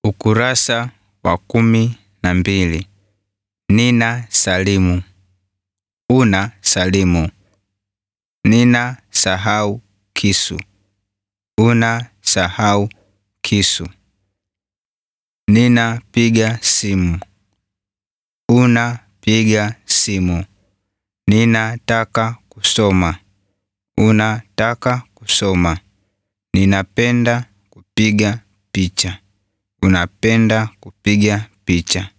Ukurasa wa kumi na mbili. Nina salimu. Una salimu. Nina sahau kisu. Una sahau kisu. Nina piga simu. Una piga simu. Ninataka kusoma. Unataka kusoma. Ninapenda kupiga picha. Unapenda kupiga picha.